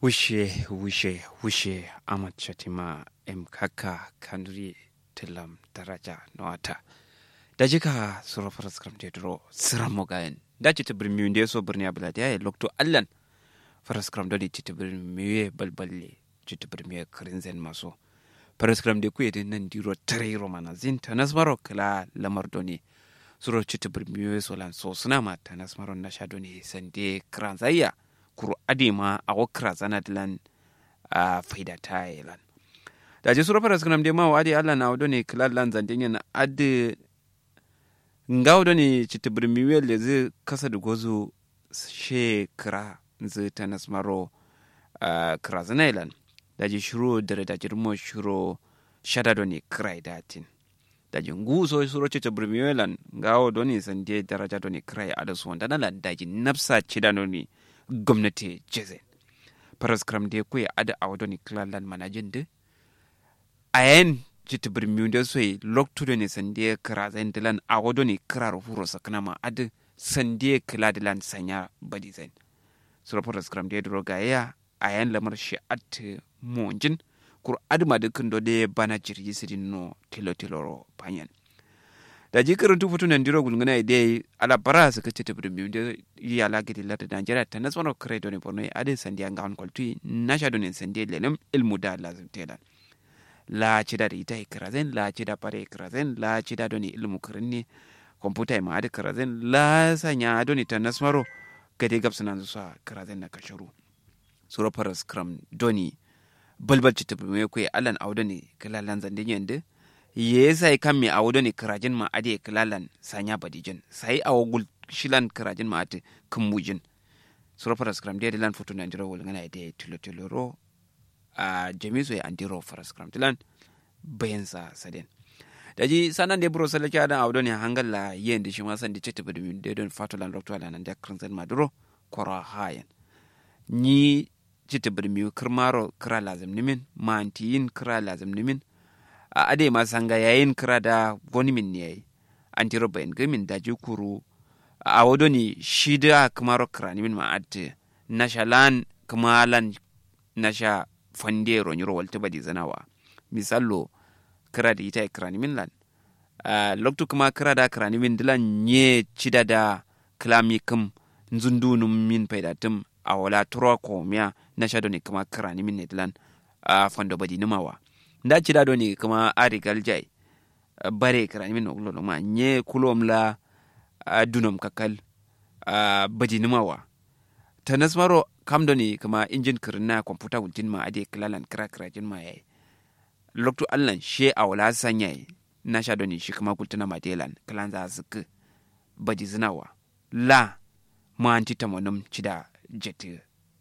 wushe wushe wushe amat shatima em kaka kanuri tilam daraja noata da jika sura faras kram de dro sira mogayen da ci tibir mi nde so birni abla da ya lokto allan faras kram do ci tibir mi balballe ci tibir mi krinzen maso faras kram de kuye nan diro tare romana zin tanas maro kala lamar doni suro ci tibir mi so lan so suna ma tanas maro na sha doni sande kranzaya kuru adema a wakra zana dilan a faida ta lan da je sura faras kanam de ma wadi Allah na wado ne kilal lan zande ne ade nga wado ne citibir miwel le zai kasa da gozo she kira zai ta nasmaro kira zana lan da je shiro dare da jirmo shiro shada do ne kira datin da je ngu so suro citibir miwelan nga wado ne sande daraja do ne kira a da su wanda na lan da je nafsa cida do ne gwamnati jezen paraskram de kuya ada awdo ni klalan manajin de ayen jiti birmiyu da soyi loktudo ne sande kira zain dilan awdo ni kirar huro sakana ma ada sande kila dilan sanya badi zain sura paraskram de dro gaya ayen lamar shi at monjin kur adma de kindo de bana jirgi sidin no tilo tilo panyan da ji karantu fito nan diro gulguna ide ala bara su kace ta bidiyo da yi ala gidi lata da Nigeria ta nasmano kare doni borno ade sandi an gawan kwaltu na sha doni sandi lelim ilmu da lazim tela la ci da ita ikrazen la ci da pare ikrazen la ci da doni ilmu kirinni komputa ma ade krazen la sanya doni ta nasmaro gade gabsu nan zuwa krazen na kasharu suro paras kram doni balbal ci ta bidiyo ko alan audoni kalalan zandi yende ye sai kan me awo ne kirajin ma ade kilalan sanya badijin sai awo gul shilan kirajin ma ate kumbujin suro faras kram de lan foto nan diro wol ngana ide tilo tilo ro a jamiso ya andiro faras kram tilan bayan sa saden daji sanan de bro salake adan awo ne hangalla yen de shima san de chete badu de don fatolan rokto ala nan de kranzen maduro kora hayan ni chete badu mi kirmaro kira lazim nimin mantiyin kira lazim nimin a ade ma sanga yayin kira da wani min ne yayi an tiro bayan gamin da kuru a wado ni shi da kamaro kira ni min ma atte na shalan kamalan na sha fande ronyi ro walta badi zanawa misallo kira da ita kira ni min lan loktu kuma kira da kira ni min dilan nye cida da klami kum nzundunum min paidatum a wala turo ko miya na sha ni kuma kira ni min ne dilan a fando badi numawa nda cida do ni kuma ari galjai bare kara min oglo no ma nye kulom la dunom kakal badi numawa tanas maro kam do ni kuma injin kirna computer wultin ma ade klalan kra kra jin ma yayi loktu allan she awla sanya na sha do ni shi kuma kultuna ma delan klan za zuku badi zinawa la ma anti tamonum cida jete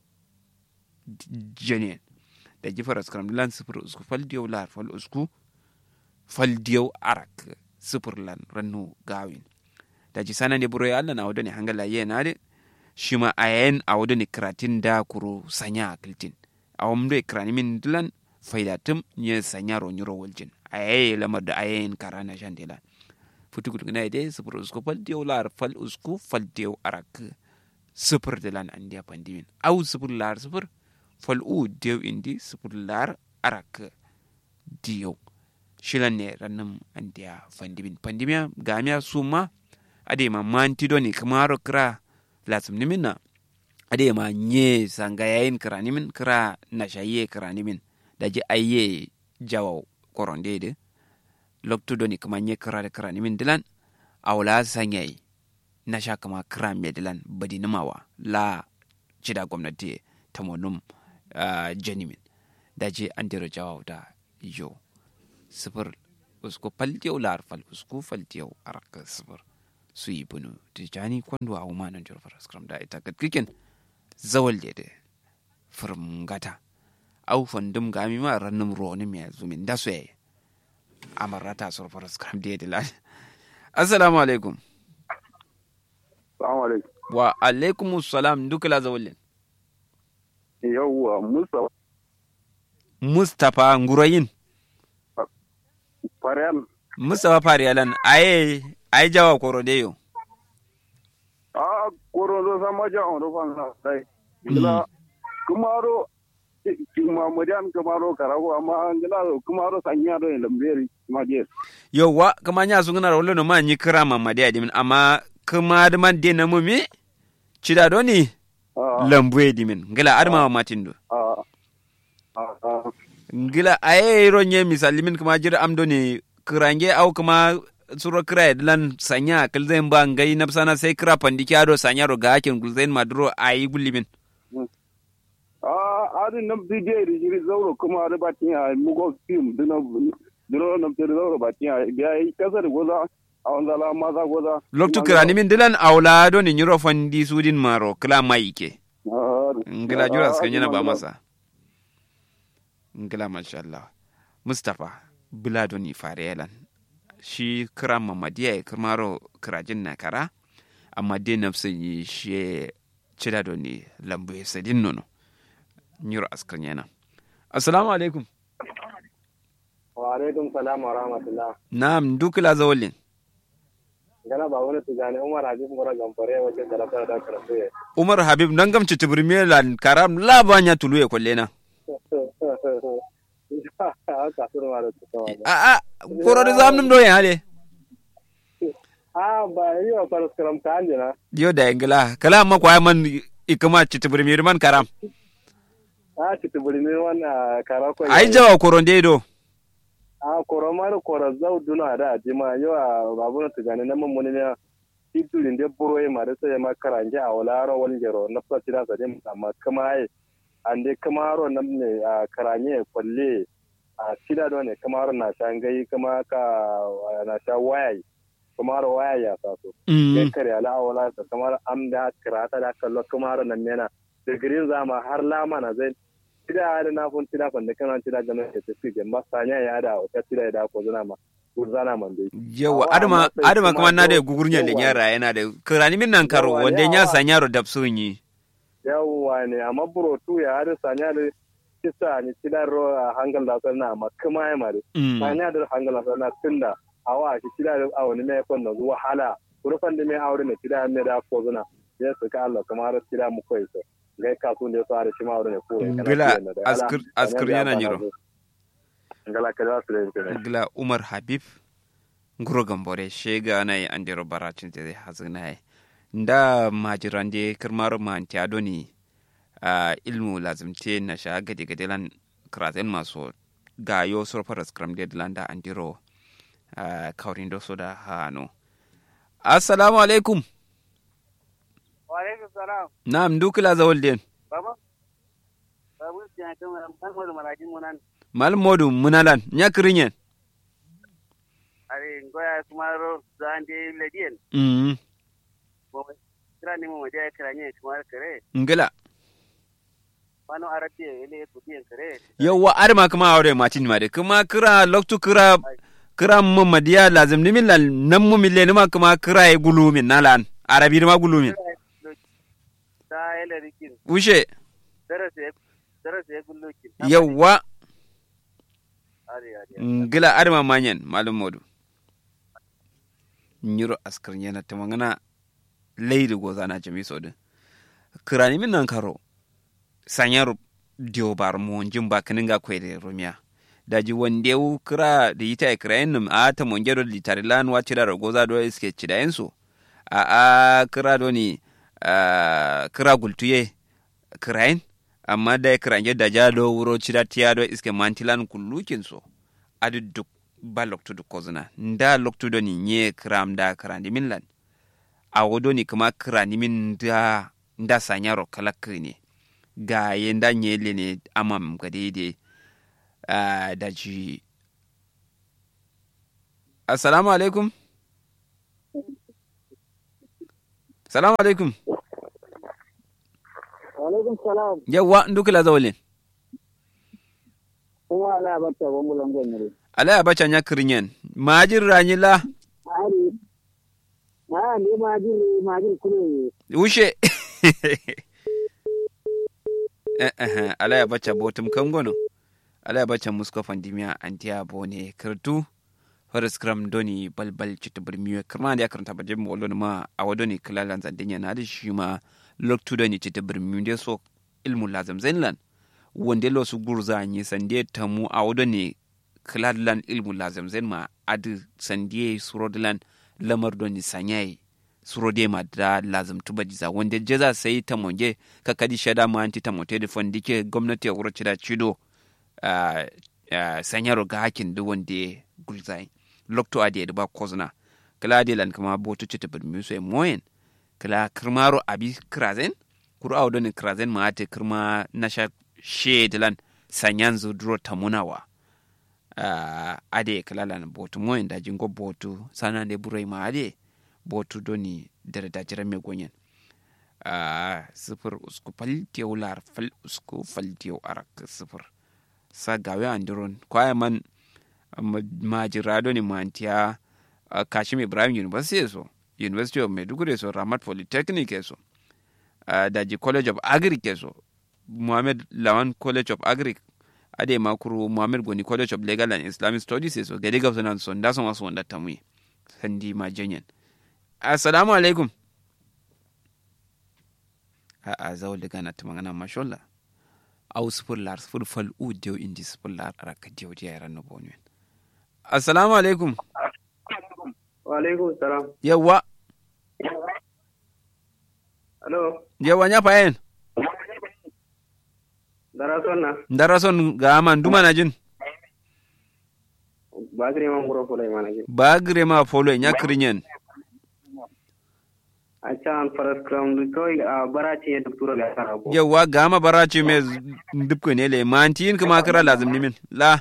jenien da jifar askaram lan sifir usku fal diyau lar fal usku fal diyau arak sifir lan rannu gawin da ji sanan de buro Allah na wadani hangala ye na de shima ayen a wadani kratin da kuro sanya akiltin awam de krani min dilan faida tum nye sanya ro nyuro waljin aye lamar da ayen karana shandela futu gudu na de sifir usku fal diyau lar fal usku fal diyau arak sifir dilan andiya pandimin au sifir lar sifir fal'u dew indi sipurlar arak diyo shilan ne rannum andiya fandibin pandimiya gamiya suma ade ma manti doni kamaro kra lasum niminna ade ma nye sanga yayin kra nimin kra na shaye kra nimin daji ayye jawa koronde de loktu doni kama nye kra de kra nimin dilan awla sanyai na sha kama kra me dilan badi nimawa la cida gwamnati tamonum Uh, janimin da je an dira jawaw da yo sifir usku faltiyau lar fal usku faltiyau araka sifir su yi bunu tijani kwando a umanan jorfar skram da ita gatkikin zawal de firm gata au fandum gami ma rannum roni mi zumin da su yayi amarata surfar skram da ya assalamu alaikum assalamu alaikum wa alaikum salam dukala zawalin yauwa Mustapha. Mustapha Ngurayin. Fariyal. Mustapha Fariyalan, aye, aye jawa korode yo. A korodo sama ja on do fan sai. Ila kumaro mamadiyan kamaro karago amma ngila kumaro sanya do lamberi madiye yauwa kama nya su ngana rolo no ma nyi kira mamadi adimin amma kuma da man de na mumi cida do ni lambu dimin ngila adama matin do ah ah ngila aye ro nye misali min kuma jira amdo ni kirange au kuma suro kira lan sanya kilzen ba ngai napsana sai kira pandiki ado sanya ro ga hakin gulzen maduro ayi gullimin ah adin nam bidiye di jiri zauro kuma da batin ya mugo film dino dino nam tere zauro batin ya biya kasar goza a wanda la maza goza loktu kirani min dilan aula do ni nyiro fandi sudin maro kila maike ngila jura suka yana ba masa ngila masha Allah Mustapha Bilado ni Farelan shi kira mamadiya ya kirmaro kirajin na kara amma dai nafsin yi shi cida do ni lambu ya sadin nono nyiro askan yana assalamu alaikum wa alaikum salam wa rahmatullah na'am dukula zawalin gana ba wani tijani umar habib mura gamfare wajen da lafiya da karfe umar habib nan gamci tibirmi lan karam labanya tulu ya kwalle na haka sun ma da tukawa a a koro da zamnum do ya hale a ba yi wa faras karam ka hanje na yo da ingila kala amma kwa man ikama ci tibirmi man karam a ci tuburi ne wannan karako ai jawa koron dai do a koro ma da koro zau duna da jima yau a babu na tijani na mummuni ne titurin da buro ma da sai ma karanje a wala ro wani jero na fasi da sadin amma kuma ai an dai kamaro nan ne a karanye kwalle a shida da ne kamaro na shan gai kama ka na sha waya kamaro waya ya sa so kai kare ala wala ta kamar am da karata da kallo kamaro nan mena da girin zama har lama na zai shida da na fun shida fan da kana shida ga nan ta fi ga masanya ya da ta shida da ko zana ma gurzana man dai yawa adama adama kuma na da gugurnya da yara yana da kirani min nan karo wanda ya sanya ro dabsun yi yawwa ne amma burotu ya hada sanya da kisa ni kidar ro hangal da sanna amma kuma ya mare sanya da hangal da sanna tunda awa shi kida da awani mai kon da zuwa hala kurfan da mai aure ne kida mai da ko zuna ya su ka Allah kamar kida mu koyi so gai ka sun da fara shi ma aure ne ko gila askir askir yana nyiro ngala kada su da gila umar habib nguro gambore shega na yi andiro baracin da zai hazina yi nda majirande kirmar manti adoni uh, ilmu lazimte na sha gade gade lan kraten maso gayo surfar skram de landa andiro uh, kaurin do soda hano assalamu alaikum wa alaikum salam na'am dukula zawol den baba babu tiya kan kan mo marajin munan mal modu munalan nya kirinyen are ngoya kumaro zande ledien mm kira ni mo dia kira ni kumar kare ngila wano arabi ele tudiyan kare yawa arma kuma aure matin ma de kuma kira loktu kira kira mu madiya lazim ni min nan mu mille ni ma kuma kira e gulumin nalan arabi ma gulumin ta ele rikin ushe darase darase gullukin yawa are are ngila arma manyen malum modu nyiro askar yana ta magana leydi gozana jami sodin kirani min nan karo sanyar dio bar mo jimba kininga kwede romia daji wande wu kira da yita kira yin a ta monge do litari lan wa cira goza do iske cida yensu a a kira do ni kira gultuye kirayin amma da kira nge da ja do wuro cida tiya do iske mantilan kullukin so adu duk ba loktu duk kozuna nda loktu do ni nye kiram da kirandi min lan a wodo ni kuma kirani min da nda sanyaro kalakri ne ga yenda nyele ne amam ga daidai uh, da ji assalamu alaikum salamu alaikum alaikum salam yawwa ndukila zawalin kuma ala bata wa mulan gonyere ala ya bacha nya kirinyen majin ranyila ari na ne majin majin kule ushe eh eh ala ya bacha botum kangono ala ya bacha musko fandimiya antiya bone kirtu faris kram doni balbal cita birmiyo kirma da ya karanta baje mu wallo ma a wadoni kilalan zandinya na da shi ma loktu doni cita birmiyo da so ilmu lazam zainlan wonde lo su gurza ni sande tamu a wodo ne kladlan ilmu lazim zen ma adi sande surodlan lamar do ni sanyai surode ma da lazim tuba diza wonde jeza sai tamonge ka kadi shada ma anti tamote da fondike gwamnati a wuro cida cido uh, uh, sanyaro ga hakin da wonde gulzai lokto ade da ba kozna kala ade lan kama boto cita bir muso e moyen kala kirmaro abi krazen kuru awdo ni krazen ma ate kirma nasha shedlan sanyanzu duro tamunawa uh, ade kala lan boto moyen da jingo boto sana de burai ma ade boto doni dare da jira me gonyen uh, sifir usku faltiyo lar fal usku faltiyo arak sifir sa gawe andiron kwaya man majirado ni mantiya uh, kashim ibrahim university so university of maiduguri so ramat polytechnic so uh, daji college of agric so muhammad lawan college of agric ade makuru muhammad goni college of legal and islamic studies so gade gabsa nan so nda son wasu wanda tamui sandi ma janyen assalamu alaikum a a zawul daga na tumangana mashallah au sifir lar sifir fal u dew indi sifir lar araka dew dia yaran no bonwen assalamu alaikum wa alaikum salam yawa alo yawa nya payen dara sonna ndara son ga man duma na jin bagri man guro fulay manage bagre ma folo nya krinyen acha an faras kram du toy a barachi ya doktora ga sara ko yawa ga ma barachi me dubko ne le mantin kuma kira lazim nimin la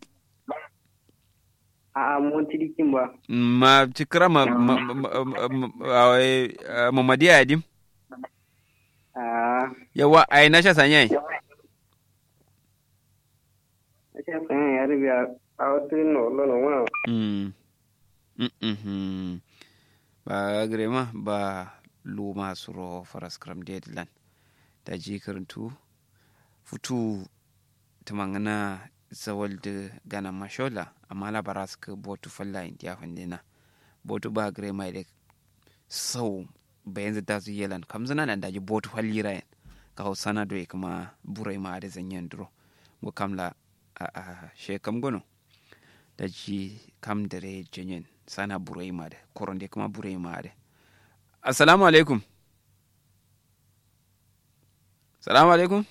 a a mon tidi kimba ma tikra ma ma ma- ma- awe, ah, mamadi adim a yawa ai na sha sanyai acha san ya ribiya a wasu no lo no wa Mm. Mm, mhm. ba grema ba luma suro faras kram deadland da ji karantu futu tamangana zawal da gana mashola amma la baras ka botu falla india fandina botu ba grema da sau bayan da su yelan kamzana nan da ji botu fallira yan ka hausana do kuma burai ma da zanyen duro go kamla a a shekam gono da ji kam dare janyen sana burai ma da koronde kuma burai ma da assalamu alaikum salamu alaikum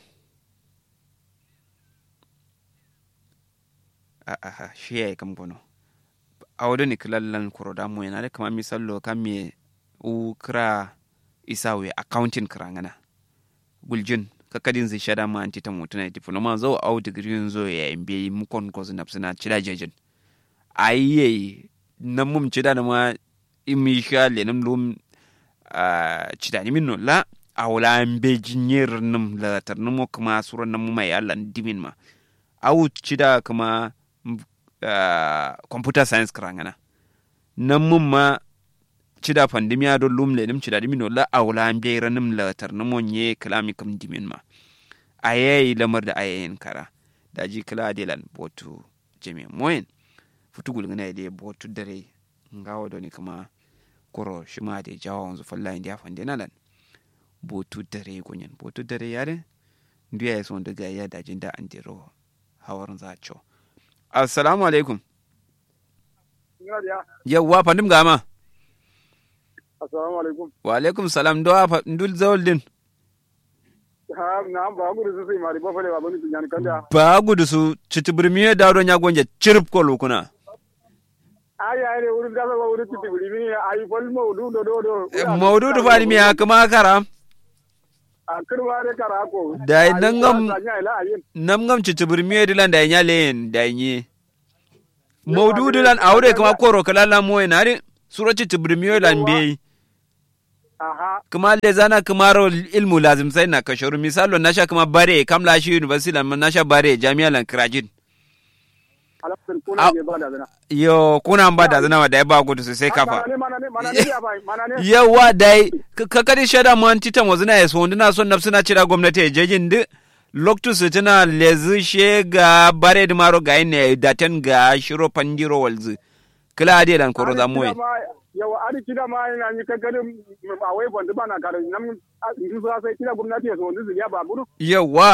a a shi ya yi kam gono a wadda ni kilallan koroda mu yana da kama misallo kan me u kira isawe accounting kira ngana guljin kakadin zai shada ma anti ta mutuna diploma zo au degree zo ya mbe mu kon ko zina suna cida jejin ayye nan mum cida da ma imi sha le nam lum a cida ni minno la awla mbe jinyer nam la tar namo kuma suran nam mai Allah dimin ma au cida kuma ah, computer science karangana nan mum ma cida pandemia do lum le nim cida dimino la awla mbe ranum la tar namo nye kalami kam dimin ma ayayi lamar da ayayin kara da ji kala delan botu jeme moyen futugul ngana de botu dare ngawo doni kama koro shima de jawo wanzu falla india fande nalan botu dare gonyen botu dare yare ndiya ya son daga ya dajin da an dero hawar zacho assalamu alaikum yawwa fandim gama assalamu alaikum wa alaikum salam do afa ndul zawol din ha na ba gudu su sai mari ba fale ba bani tunyan kanda ba gudu su citibirmiye dawdo nya gonje cirp ko lukuna ai ai ne wurin gasa ba wurin titi buri mini ai fal maudu do do do maududu fani mi hakama kara a kirma ne karako Da nan gam- sanya ila ayin nam ngam citibirmiye dilan da nya len da nyi maududu lan awre kama koro kala la moye nare sura citibirmiye lan be aha kuma le zana kuma ro ilmu lazim sai na kashoru misalo nasha kuma bare kam la shi university lan nasha bare jami'a lan krajin alafin Au. kuna ne ba da zana yo kuna ba da zana da ya ba gudu sai kafa mana ne mana ne mana ne ya bai mana ne yawa dai ka kadi shada man titan wazu na yaso ndina son nafsu na cira gwamnati ya jejin di loktu su tana lezi she ga bare di maro ga ine daten ga shiro pandiro walzu kila adi dan koro za muwe yawa adi kida ma ina ni kankanin a wai bondu bana kare nan in su sai kida gwamnati ya so wanda su ya ba buru yawa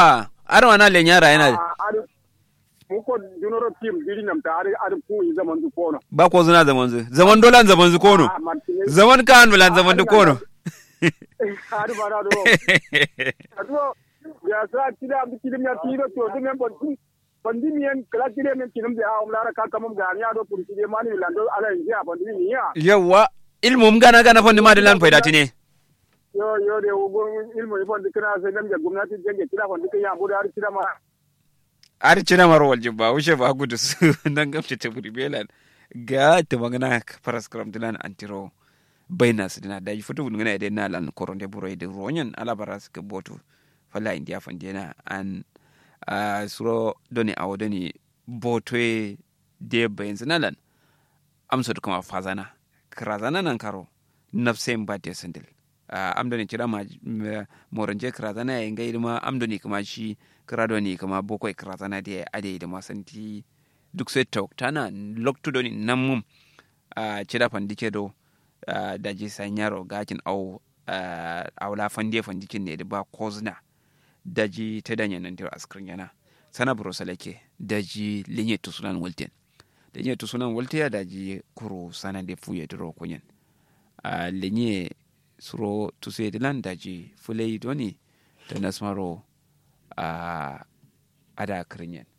ar wana le nyara yana ari muko junoro team diri nam ta ari ari ku yi zaman du kono ba ko zuna zaman zu zaman dolan zaman zu kono Ah, Martinez zaman kan bulan zaman du kono ari bara do ado ya sa tida am tidim ya tido to dum en bon bandi mi en kala tide men tinum de a umlara ka kamum ga ya do kun tide mani lando ala yi ya bandi mi ya yawa ilmum gana gana fondi ma dilan fayda tine yo yo de ugo ilmu ibon dikna se nem je gumnati jenge tida bon dikya ya buda ari tida ma ar cina mar waljin ba wuce ba gudu su nan gamce ta buri belan ga ta magana faras kram dilan antiro baina su dina da futu bun ngana idan nalan koronde buro de ronyan ala baras ke botu fala india fandena an a suro doni awo doni botwe de bayin zinalan amsa da kuma fazana krazana nan karo nafsen ba de sandil am doni kira ma moranje krazana ya ngai ma am doni kuma shi krado ni kuma bokoi krazana de ade da masanti duk sai tok tana loktu doni namum a cira fandike do da ji sanyaro gakin au aula fande fandikin ne da ba kozna daji ta danya nan tiro askrin yana sana buro salake daji linye tusunan walten linye tusunan walte daji kuro sana de fuye diro kunyen a linye suro tuse dilan daji fulai doni da nasmaro a ada krinyen